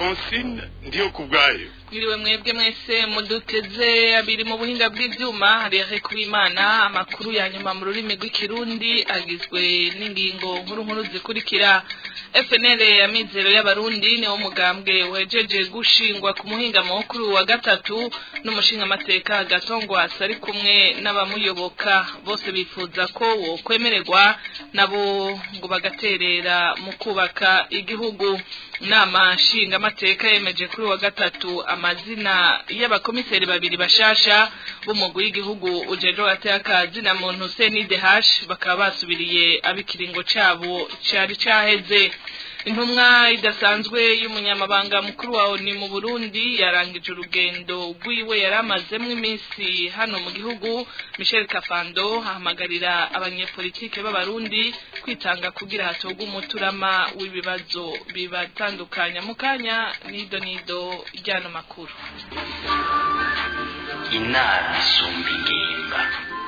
francine ndiyo ku bwayo mwiriwe mwebwe mwese muduteze abiri mu buhinga bw'ivyuma harihe kubimana amakuru ya nyuma mu rurimi rw'ikirundi agizwe n'ingingo nkuru nkuru zikurikira FNL ya mizero y'abarundi niwo mugambwe wejeje gushingwa ku muhinga mukuru wa gatatu n'umushinga amateka gatongwasa ari kumwe n'abamuyoboka bose bifuza ko wo kwemererwa nabo ngo bagaterera mu kubaka igihugu inama nshinga amateka yemeje kuri wa gatatu amazina y'abakomiseri babiri bashasha b'umugwi w'igihugu ujeje wateka na muntu CNDH bakaba basubiriye abikiringo cabo cari caheze intumwa idasanzwe y'umunyamabanga mukuru wa ONU mu Burundi yarangije urugendo rwiwe yaramazemwo iminsi hano mu gihugu Michel Kafando ahamagarira abanyepolitike b'abarundi kwitanga kugira hatogwe umuturama w'ibibazo bibatandukanya mu kanya nido nido ryano makuru inama isumba ingimba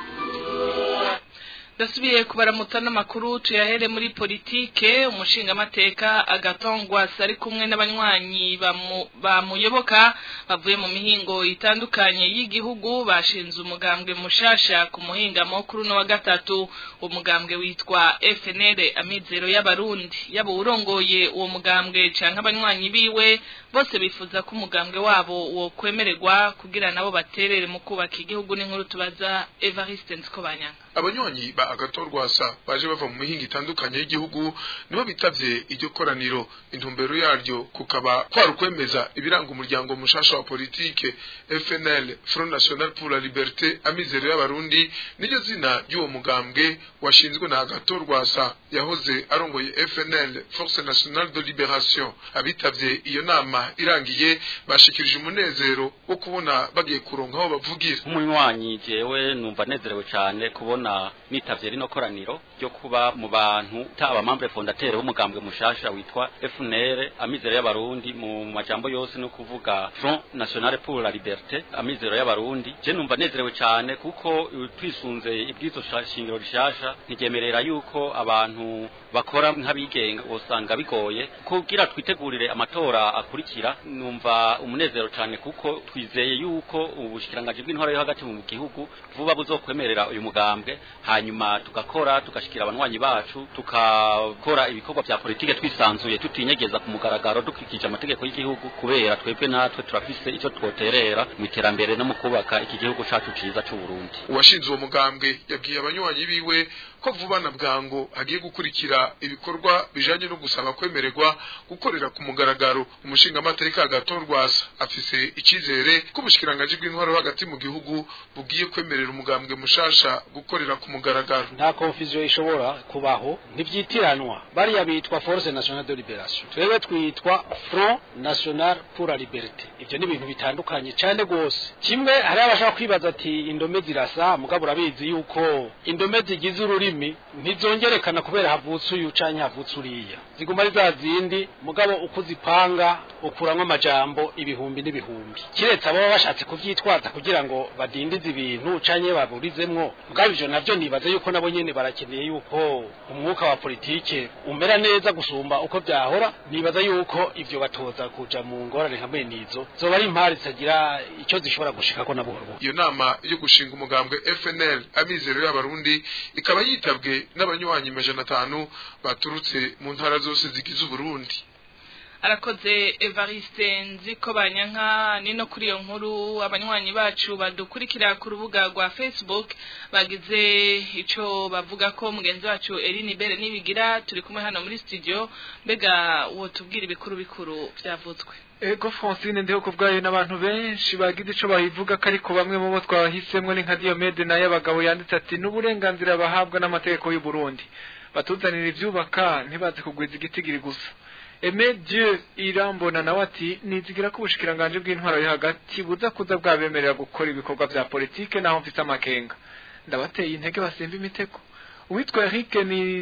dasubiye kubaramutsa n'amakuru tuyahere muri politike umushinga amateka agatongwa ari kumwe n'abanywanyi bamuyoboka bavuye mu mihingo itandukanye y'igihugu bashinze umugambwe mushasha ku muhinga mukuru no wa gatatu umugambwe witwa FNL amizero y'abarundi yabo urongoye uwo mugambwe canke abanywanyi biwe bose bifuza ko umugambwe wabo wo kwemererwa kugira nabo baterere mu kubaka igihugu n'inkuru tubaza Evariste Nsikobanyanga abanywanyi ba agatorwasa baje bava mu mihinga itandukanye y'igihugu nibo bitavye iryo koraniro intumbero yaryo kukaba kwari ukwemeza ibiranga umuryango mushasha wa politike FNL Front National pour la Liberté amizero y'abarundi niryo zina ry'uwo mugambwe washinzwe na agatorwasa yahoze arongoye FNL Force Nationale de Libération abitavye iyo nama irangiye bashikirije umunezero wo kubona bagiye kuronka aho bavugira umunywanyi jewe numva nezerewe cyane kubona nitavye rino koraniro ryo kuba mu bantu taba membre fondateur w'umugambwe mushasha witwa FNL amizero y'abarundi mu majambo yose no kuvuga Front National pour la Liberté amizero y'abarundi je numva nezerewe cyane kuko twisunze ibwizo shingiro rishasha ntigemerera yuko abantu bakora nk'abigenga usanga bigoye kugira twitegurire amatora akurikira numva umunezero cyane kuko twizeye yuko ubushikirangaje bw'intwaro yo hagati mu gihugu vuba buzokwemerera uyu mugambwe hanyuma tugakora tugashikira abanywanyi bacu tukakora ibikorwa vya politike twisanzuye tutinyegeza ku mugaragaro dukurikije amategeko y'igihugu kubera twebwe natwe turafise ico twoterera mu iterambere no mu kubaka iki gihugu cacu ciza c'u Burundi uwashinze uwo mugambwe yabwiye abanywanyi biwe ko vuba na bwango agiye gukurikira ibikorwa bijanye no gusaba kwemererwa gukorera ku mugaragaro umushinga amateka agatorwasa afise icizere ko ubushikiranganje bw'intwaro hagati mu gihugu bugiye kwemerera umugambwe mushasha gukorera ku mugaragaro nta confusion ishobora kubaho ntivyitiranwa bariya bitwa Force Nationale de Libération twebwe twitwa Front National pour la Liberté ivyo ni ibintu bitandukanye cyane gose kimwe hari abashaka kwibaza ati indome zirasa mugabo urabizi yuko indome zigize ururi ururimi ntizongerekana kubera havutse uyu canke havutse uriya ziguma ari za zindi mugabo uko uzipanga ukuramwo amajambo ibihumbi n'ibihumbi kiretse abo baba bashatse kuvyitwaza kugira ngo badindize ibintu canke baburizemwo mugabo ivyo navyo nibaza yuko nabo nyene barakeneye yuko umwuka wa politike umera neza gusumba uko vyahora nibaza yuko ivyo batoza kuja mu ngorane hamwe nizo zoba ari impari zitagira ico zishobora gushikako na buhoro iyo nama yo gushinga umugambwe FNL amizero y'abarundi ikaba yitabwe n'abanywanyi majana atanu baturutse mu ntara zose zigize Uburundi arakoze Evariste nziko banyanka ni no kuri iyo nkuru abanywanyi bacu badukurikira ku rubuga rwa Facebook bagize ico bavuga ko mugenzi wacu Eline Bere nibigira turi kumwe hano muri studio mbega wo tubwira ibikuru bikuru vyavutswe Ego Francine ndiho kubwayo n'abantu benshi bagize ico bahivuga ko ariko bamwe mu bo twahisemwe ni nka Diomede naye abagabo yanditse ati n'uburenganzira bahabwa n'amategeko y'u Burundi batuzanira ivyubaka ntibazi kugwiza igitigiri gusa Aime Dieu irambona nawe ati nizigira ko ubushikiranganje bw'intwaro yo hagati buza kuza bwabemerera gukora ibikorwa vya politike naho mfite amakenga ndabateye intege basimba imitego uwitwa Eric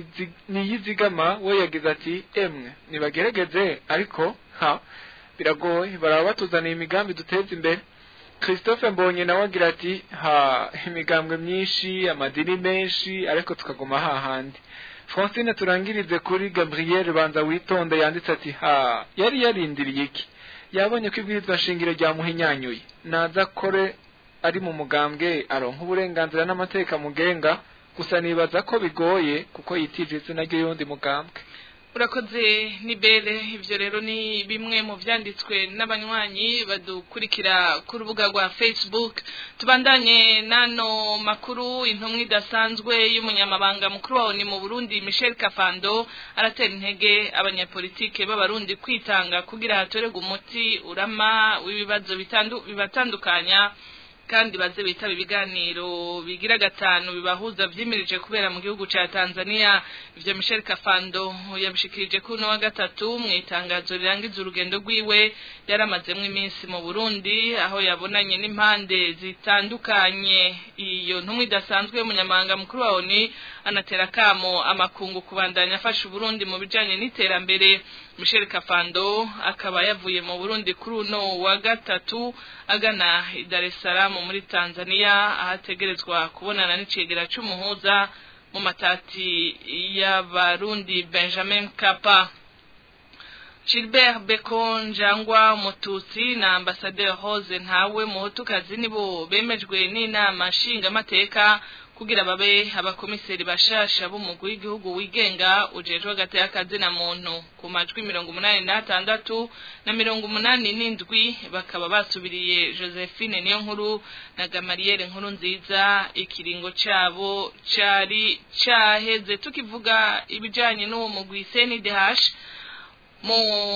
niyizigama we yagize ati emwe nibagerageze ariko ha biragoye baraba batuzaniye imigambi duteza imbere christophe mbonye nawe agira ati ha imigambwe myinshi amadini menshi ariko tukaguma hahandi francine turangirize kuri gabriel banza witonde yanditse ati ha yari yarindiriye iki yabonye ko ibwirizwa shingiro ryamuhinyanyuye naza kore ari mu mugambwe aronka uburenganzira n'amateka mugenga gusa nibaza ko bigoye kuko yitije izina ry'uyundi mugambwe urakoze nibere ivyo rero ni bimwe mu vyanditswe n'abanywanyi badukurikira ku rubuga rwa facebook tubandanye nano makuru intumwa idasanzwe y'umunyamabanga mukuru wawo ni mu burundi michel kafando aratera intege abanyapolitike b'abarundi kwitanga kugira hatorerwe umuti urama w'ibibazo bitandu- bibatandukanya kandi baze bitaba ibiganiro bigira gatanu bibahuza vyimirije kubera mu gihugu ca Tanzania ivyo Michel Kafando yabishikirije kuno wa gatatu mu itangazo rirangiza urugendo rwiwe yaramazemwo iminsi mu Burundi aho yabonanye n'impande zitandukanye iyo ntumwa idasanzwe y'umunyamabanga mukuru wa ONU anatera kamo amakungu kubandanya afasha Burundi mu bijanye n'iterambere Michel Kafando akaba yavuye mu Burundi kuri uno wa gatatu agana i Dar es Salaam muri Tanzania ahategerezwa kubonana n'icegera c'umuhuza mu matati y'abarundi Benjamin Kapa Gilbert Beko Njangwa Mututsi na Ambassadeur Rose Ntawe Muhutukazi nibo bemejwe n'inama nshingamateka kugira babe abakomiseri bashasha b'umugwi w'igihugu wigenga ujejwe hagati y'akazi na muntu ku majwi mirongo umunani n'atandatu na mirongo umunani n'indwi bakaba basubiriye josephine niyo nkuru na gamariyeri nkuru nziza ikiringo cabo cari caheze tukivuga ibijanye n'uwo mugwi senidehash mu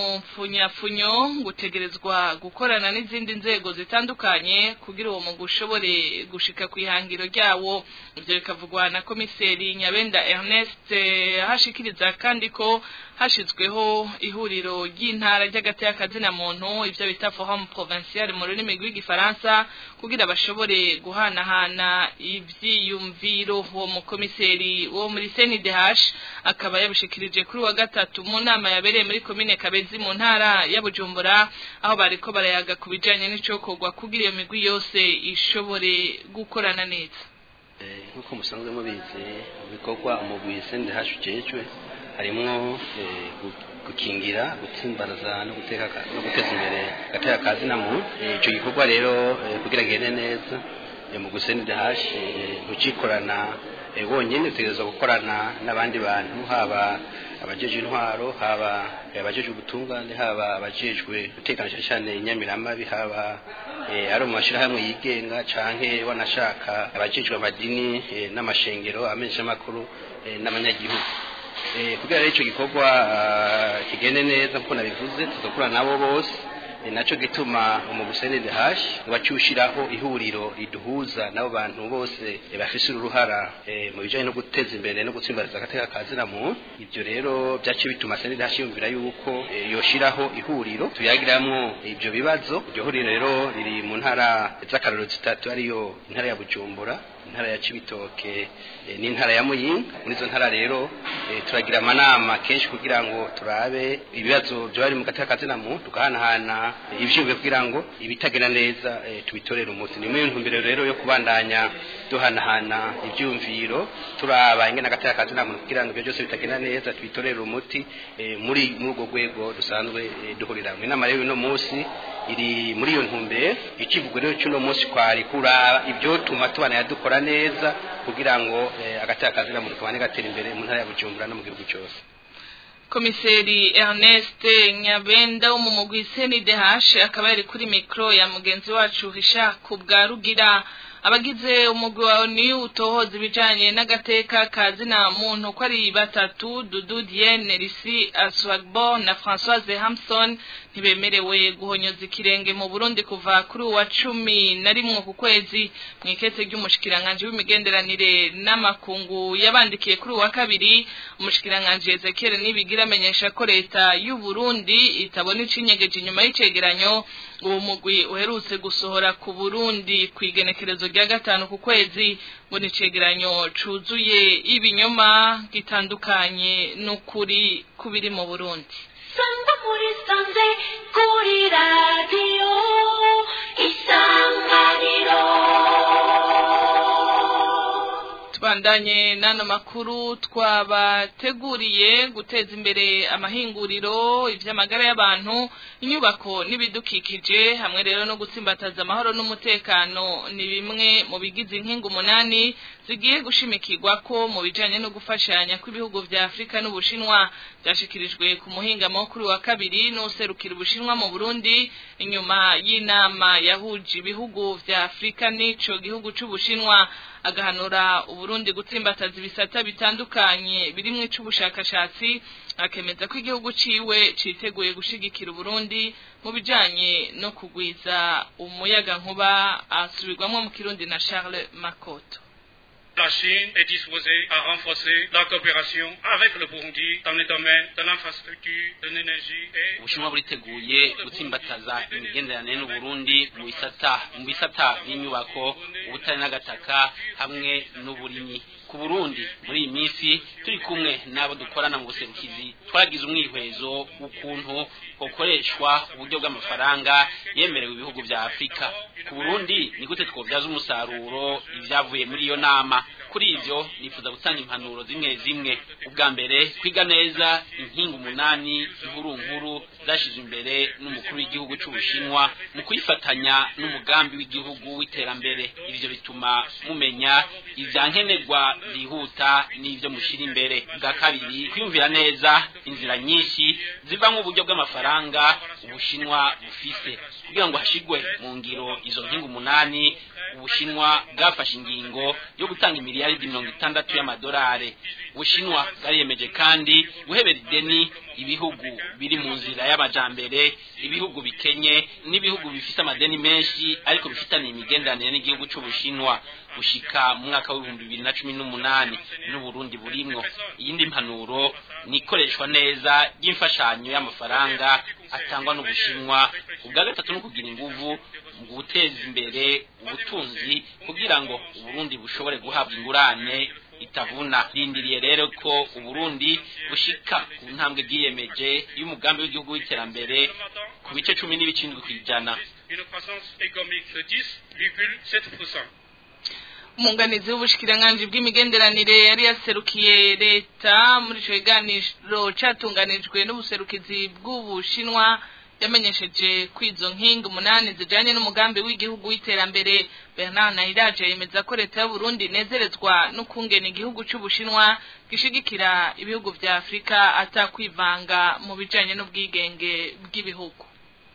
mfunyafunyo gutegerezwa gukorana n'izindi nzego zitandukanye kugira uwo mugwi ushobore gushika ku ihangiro ryawo ivyo bikavugwa na komiseri nyabenda ernest eh, hashikiriza kandi ko hashizweho ihuriro ry'intara ry'agati y'akazina muntu ivyo bita forum provincial mu rurimi rw'igifaransa kugira bashobore guhanahana ivyiyumviro uwo mukomiseri wo muri CNDH akaba yabishikirije kuri wa gatatu mu nama yabereye muri komine Kabezi mu ntara ya Bujumbura aho bariko barayaga ku bijanye n'icokorwa kugira iyo migwi yose ishobore gukorana neza Eh, nk'uko musanzwe mubizi mu bikorwa umugwi CNDH ujejwe harimwo eh, gu- gukingira gutsimbaraza no guteka ka- no guteza imbere gateka kazi na muntu Eh, ico gikorwa rero eh, kugira gende neza eh, mu CNDH eh, ntucikorana eh, wonyene utegerezwa gukorana n'abandi bantu haba abajeje intwaro haba eh, abajeje ubutungane haba abajejwe gutekana cyane cyane inyamiramabi haba eh, ari mu mashirahamwe yigenga canke wanashaka abajejwe amadini eh, n'amashengero amenyeshamakuru eh, n'abanyagihugu Eh, kugira rero ico gikorwa ah, kigende neza nkuko nabivuze tuzokorana nabo bose ni naco gituma umugusenede hashi wacyushiraho ihuriro riduhuza n'abo bantu bose eh, bafise uruhara eh, mu bijanye no guteza imbere no gutsimbaraza agateka kazina muntu ivyo rero byace bituma senede hashi yumvira yuko eh, yoshiraho ihuriro tuyagiramwo ivyo bibazo iryo huriro rero riri mu ntara z'akarorero zitatu ariyo intara ya bujumbura intara ya cibitoke eh, n'intara ya muyinga muri izo ntara rero eh, turagira amanama kenshi kugira ngo turabe ibibazo byo bari mu gateka kazina muntu tugahanahana eh, ivyumviro kugira ngo ibitagenda neza eh, tubitorere umuti ni muri ntumbero rero yo kubandanya duhanahana ivyumviro turaba ingene agateka kazina muntu kugira ngo ibyo byose bitagenda neza tubitorere umuti eh, muri muri urwo rwego dusanzwe eh, duhuriramwe inama rero uno munsi iri muri iyo ntumbero ikivugo rero cy'uno munsi kwari kuraba ibyo tuma tubana dukora neza kugira ngo eh, agateka kazina muntu kabane gatera imbere mu ntara ya Bujumbura no mu gihugu cyose komiseri Ernest Nyabenda wo mu mugwi CNDH akaba yari kuri mikro ya mugenzi wacu Hisha kubwa rugira abagize umugwi wa ONU utohoza ibijanye n'agateka kazina muntu ko ari batatu Dudu Diene Risi Aswagbo na Françoise Hamson ntibemerewe guhonyoza ikirenge mu Burundi kuva kuri uwa cumi na rimwe ku kwezi mu ikete ry'umushikiranganje w'imigenderanire n'amakungu yabandikiye kuri uwa kabiri umushikiranganje Ezekiel nibigira amenyesha ko leta y'u Burundi itabona icinyegeje inyuma y'icegeranyo uwo mugwi uherutse gusohora ku Burundi ku igenekerezo rya gatanu ku kwezi ngo ni icegeranyo cuzuye ibinyoma gitandukanye n'ukuri kubiri mu Burundi Sangwa muri sanze kuri radiyo isanganiro tubandanye n'ano makuru twabateguriye guteza imbere amahinguriro iby'amagara y'abantu inyubako n'ibidukikije hamwe rero no gutsimbataza amahoro n'umutekano ni bimwe mu bigize inkingi umunani zigiye gushimikirwa ko mu bijyanye no gufashanya kw'ibihugu vya afurika n'ubushinwa byashikirijwe ku muhingamo kuri wa kabiri n'userukira ubushinwa mu burundi inyuma y'inama yahuje ibihugu vya afurika n'ico gihugu c'ubushinwa agahanura uburundi gutsimbataza ibisata bitandukanye birimwo ic'ubushakashatsi akemeza ko igihugu ciwe citeguye gushigikira uburundi mu bijanye no kugwiza umuyaga nkuba asubirwamwo mu kirundi na charles makoto La Chine est disposée à renforcer la coopération avec le Burundi dans les domaines de l'infrastructure, de l'énergie et ubushinwa buriteguye gutsimbataza imigenderanire n'uburundi mu bisata mu bisata by'inyubako ubutare n'agataka hamwe n'uburimyi ku burundi muri iyi minsi turi kumwe n'abo dukorana mu buserukizi twagize umwihwezo w'ukuntu hokoreshwa uburyo bw'amafaranga yemerewe ibihugu vya afurika ku burundi ni gute twobyaza umusaruro ibyavuye muri iyo nama kuri ivyo nifuza gutanga impanuro zimwe zimwe ubwa mbere kwiga neza inkingi umunani inkuru nkuru zashyizwe imbere n'umukuru w'igihugu c'ubushinwa mu kuyifatanya n'umugambi w'igihugu w'iterambere ivyo bituma mumenya ivyankenerwa byihuta n'ivyo mushira imbere bwa kabiri kwiyumvira neza inzira nyinshi zivamwo uburyo bw'amafaranga ubushinwa bufise kugira ngo hashigwe mu ngiro izo nkingi umunani ubushinwa bwafashe ingingo yo gutanga imiliyaridi mirongo itandatu y'amadolari ubushinwa bwariyemeje kandi guhebera ideni ibihugu biri mu nzira y'amajambere ibihugu bikenye n'ibihugu bifite amadeni menshi ariko bifitaniye imigenderanire n'igihugu c'ubushinwa gushika mu mwaka w'ibihumbi bibiri na cumi n'umunani n'uburundi burimwo iyindi mpanuro ni ikoreshwa neza ry'imfashanyo y'amafaranga atangwa n'ubushinwa ubwa gatatu ni ukugira inguvu mu guteza imbere ubutunzi kugira ngo uburundi bushobore guhabwa ingurane itavuna rindiriye rero ko uburundi bushika ku ntambwe bwiyemeje y'umugambi w'igihugu w'iterambere ku bice cumi n'ibicindwi ku ijana une croissance économique de 10,7%. umunganizi w'ubushikiranganji bw'imigenderanire yari yaserukiye leta muri ico kiganiro catunganijwe n'ubuserukizi bw'ubushinwa yamenyesheje ko izo nkingi umunani zijanye n'umugambi w'igihugu w'iterambere bernard nahiraje yemeza ko leta y'uburundi inezerezwa n'ukungena igihugu c'ubushinwa gishigikira ibihugu vya afurika atakwivanga mu bijanye n'ubwigenge bw'ibihugu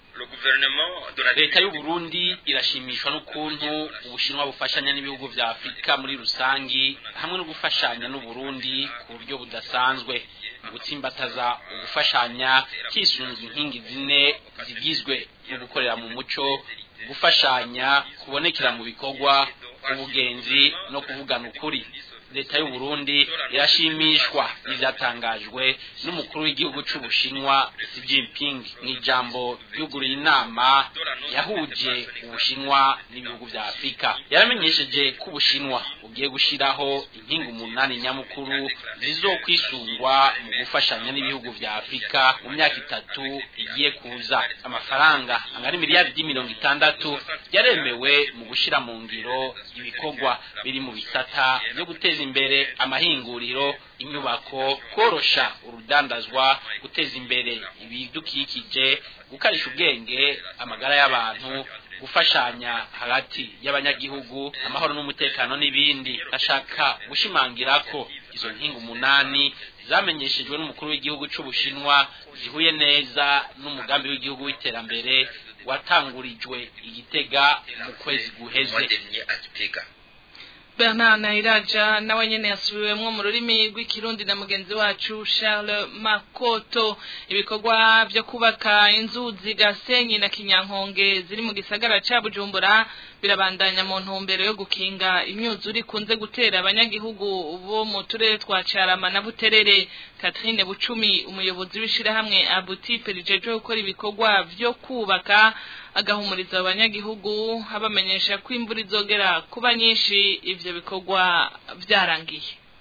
leta y'uburundi irashimishwa n'ukuntu ubushinwa bufashanya n'ibihugu vya afurika muri rusangi hamwe no gufashanya n'uburundi ku buryo budasanzwe mu gutsimbataza ugufashanya hisunzwe inkingi zine zigizwe no gukorera mu muco gufashanya kubonekera mu bikorwa ubugenzi no kuvugana ukuri leta y'u Burundi irashimishwa n'ivyatangajwe n'umukuru w'igihugu c'ubushinwa Xi Jinping mu ijambo ryuguriye inama yahuje ubushinwa n'ibihugu vya Afurika yaramenyesheje ko ubushinwa bugiye gushiraho inkingi umunani nyamukuru zizokwisungwa mu gufashanya n'ibihugu vya Afurika mu myaka itatu igiye kuza amafaranga angana miliyaridi mirongo itandatu yaremewe mu gushira mu ngiro ibikorwa biri mu bisata byo guteza imbere amahinguriro inyubako korosha urudandazwa guteza imbere ibidukikije gukarisha ubwenge amagara y'abantu gufashanya hagati y'abanyagihugu amahoro n'umutekano n'ibindi ndashaka gushimangira ko izo nkingi umunani zamenyeshejwe n'umukuru w'igihugu c'ubushinwa zihuye neza n'umugambi w'igihugu w'iterambere watangurijwe igitega mu kwezi guheze Bernard Nairaja nawe nyene yasubiwemwo mu rurimi rw'ikirundi na mugenzi wacu Charles Makoto ibikorwa vyo kubaka inzuzi Gasenyi na Kinyankonge ziri mu gisagara ca Bujumbura birabandanya mu ntumbero yo gukinga imyuzure ikunze gutera abanyagihugu bo mu turere twa Carama na Buterere Catherine Bucumi umuyobozi w'ishirahamwe Abutipe rijeje gukora ibikorwa vyo kubaka agahumuriza abanyagihugu abamenyesha ko imvura izogera kuba nyinshi ivyo bikorwa vyarangiye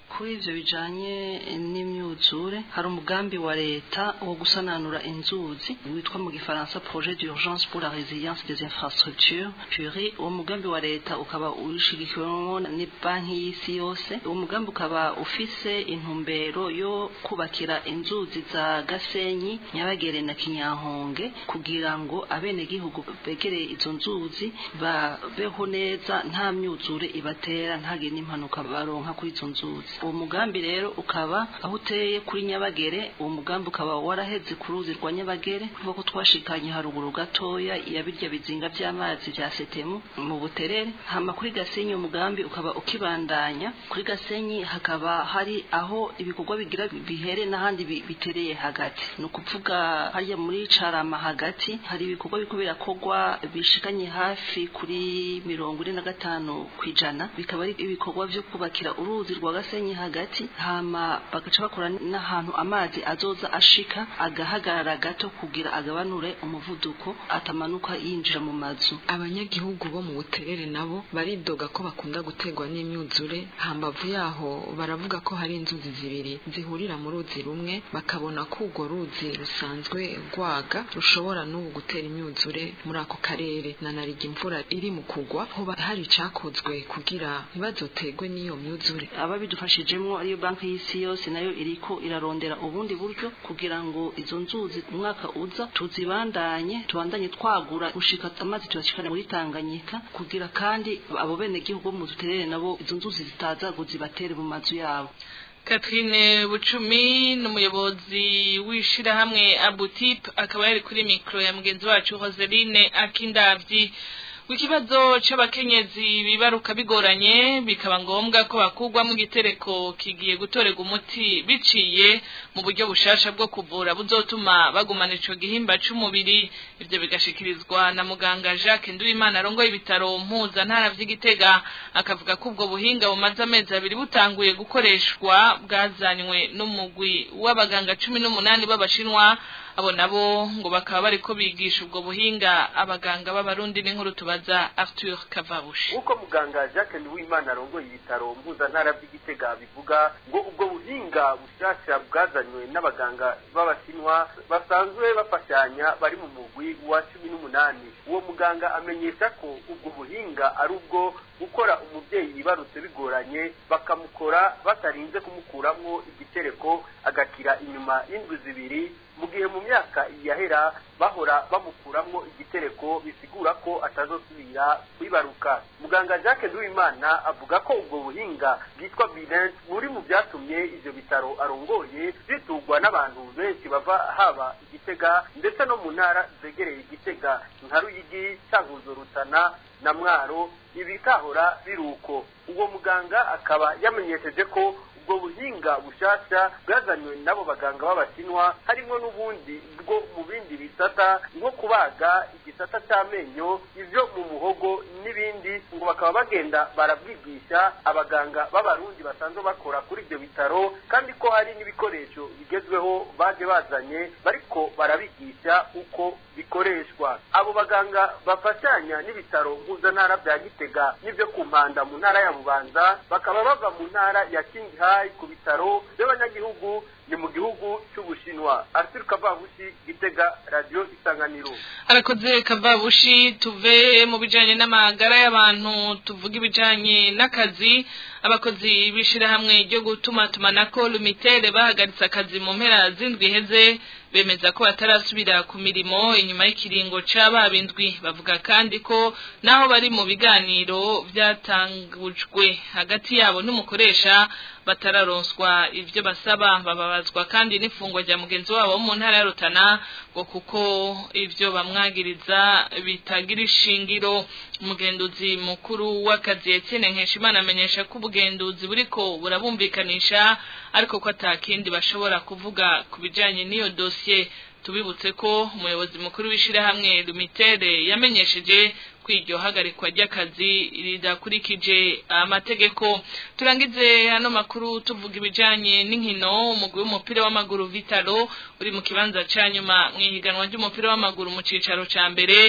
kuri ivyo bijanye n'imyuzure hari umugambi wa leta wo gusananura inzuzi witwa mu gifaransa projet d'urgence pour la résilience des infrastructures PURI uwo mugambi wa leta ukaba urishigikiwemo ni banki y'isi yose uwo mugambi ukaba ufise intumbero yo kubakira inzuzi za Gasenyi Nyabagere na Kinyahonge kugira ngo abenegihugu begereye izo nzuzi babeho neza nta myuzure ibatera ntagire n'impanuka baronka kuri izo nzuzi uwo mugambi rero ukaba aho uteye kuri Nyabagere uwo mugambi ukaba waraheze ku ruzi rwa Nyabagere kuva ko twashikanye haruguru gatoya ya birya bizinga vy'amazi vya setemu mu buterere hama kuri Gasenyi umugambi ukaba ukibandanya kuri Gasenyi hakaba hari aho ibikorwa bigira bihere n'ahandi bitereye hagati ni ukuvuga hariya muri Carama hagati hari ibikorwa biko birakogwa bishikanye hafi kuri mirongo ine na gatanu kwijana bikaba ari ibikorwa vyo kubakira uruzi rwa Gasenyi hagati hama bagaca bakora n'ahantu amazi azoza ashika agahagarara gato kugira agabanure umuvuduko atamanuka yinjira mu mazu abanyagihugu bo mu buterere nabo baridoga ko bakunda gutegwa n'imyuzure hambavu yaho baravuga ko hari inzuzi zibiri zihurira mu ruzi rumwe bakabona ko urwo ruzi rusanzwe rwaga rushobora n'ubu gutera imyuzure muri ako karere na nariga imvura iri mu kugwa hoba hari icakozwe kugira ntibazotegwe n'iyo myuzure ababidufashijemo ariyo banki y'isi yose nayo iriko irarondera ubundi buryo kugira ngo izo nzuzi umwaka uza tuzibandanye tubandanye twagura gushika amazi tuyashikana muri Tanganyika kugira kandi abo bene gihugu mu duterere nabo izo nzuzi zitaza kuzibatere mu mazu yabo Catherine Bucumi n'umuyobozi w'ishirahamwe Abutip akaba yari kuri mikro ya mugenzi wacu Roseline Akindavyi Wikibazo c'abakenyezi bibaruka bigoranye bikaba ngombwa ko bakugwa mu gitereko kigiye gutorega umuti biciye mu buryo bushasha bwo kuvura buzotuma bagumana ico gihimba c'umubiri ivyo bigashikirizwa na muganga Jacques Nduwimana arongoye ibitaro mpuza ntara vy'igitega akavuga ko ubwo buhinga bumaze amezi abiri butanguye gukoreshwa bwazanywe n'umugwi w'abaganga cumi n'umunani b'abashinwa abo nabo ngo bakaba bariko bigisha ubwo buhinga abaganga b'abarundi n'inkuru tubaza Arthur Kavabushi uko muganga Jacques Nduwimana arongoye ibitaro mpuzantara by'igitega bivuga ngo ubwo buhinga bushasha bwazanywe n'abaganga b'abashinwa basanzwe bafashanya bari mu mugwi wa cumi n'umunani uwo muganga amenyesha ko ubwo buhinga ari ubwo gukora umubyeyi yibarutse bigoranye bakamukora batarinze kumukuramwo igitereko agakira inyuma y'indwi zibiri mu gihe mu myaka yahera bahora bamukuramwo igitereko bisigura ko atazosubira kwibaruka muganga Jacques Nduwimana avuga ko ubwo buhinga bwitwa Bilens buri mu byatumye ivyo bitaro arongoye bitugwa n'abantu benshi bava haba igitega ndetse no mu ntara zegereye igitega nka Ruyigi Cankuzo Rutana na Mwaro ibitahora biruko uwo muganga akaba yamenyesheje ko ubwo buhinga bushasha bwazanywe n'abo baganga b'abashinwa harimo n'ubundi bwo mu bindi bisata nko kubaga igisata cy'amenyo ivyo mu muhogo n'ibindi ngo bakaba bagenda barabwigisha abaganga b'abarundi basanzwe bakora kuri ibyo bitaro kandi ko hari n'ibikoresho bigezweho baje bazanye bariko barabigisha uko bikoreshwa abo baganga bafashanya n'ibitaro mpuzantara bya gitega n'ibyo ku mpanda mu ntara ya bubanza bakaba bava mu ntara ya kingihayi ku bitaro by'abanyagihugu ni mu gihugu cy'ubushinwa arthur kavabushi gitega radiyo isanganiro arakoze kavabushi tuve mu bijanye n'amagara y'abantu tuvuga ibijanye n'akazi abakozi b'ishirahamwe ryo gutuma tumanako lumitere bahagaritse akazi mu mpera z'indwi iheze bemeza ko batarasubira ku mirimo inyuma y'ikiringo c'ababindwi bavuga kandi ko naho bari mu biganiro byatangujwe hagati yabo n'umukoresha batararonswa ivyo basaba bababazwa kandi n'ifungwa rya mugenzi wabo wo mu ntara ya Rutana ngo kuko ivyo bamwagiriza bitagira ishingiro umugenduzi mukuru w'akazi Etienne Nkeshimana amenyesha ko ubugenduzi buriko burabumvikanisha ariko ko atakindi bashobora kuvuga ku bijanye n'iyo dosiye tubibutse ko umuyobozi mukuru w'ishirahamwe Lumitere yamenyesheje kwiryo hagarikwa ry'akazi ridakurikije amategeko turangize hano makuru tuvuga ibijanye n'inkino umugwi w'umupira w'amaguru Vitalo uri mu kibanza ca nyuma mu ihiganwa ry'umupira w'amaguru mu cicaro ca mbere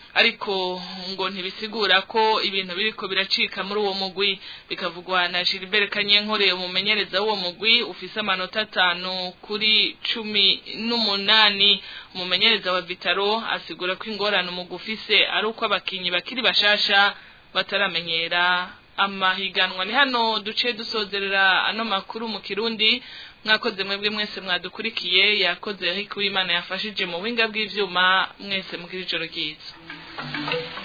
ariko ngo ntibisigura ko ibintu biriko biracika muri uwo mugwi bikavugwa na Gilbert Kanyenkore umumenyereza w'uwo mugwi ufise amanota atanu kuri cumi n'umunani umumenyereza wa Vitaro asigura ko ingorane umugwi ufise ari uko abakinyi bakiri bashasha bataramenyera amahiganwa ni hano duce dusozerera ano makuru mu kirundi mwakoze mwebwe mwese mwadukurikiye yakoze Eric Uwimana yafashije mu buhinga bw'ivyuma mwese mugira ijoro ryiza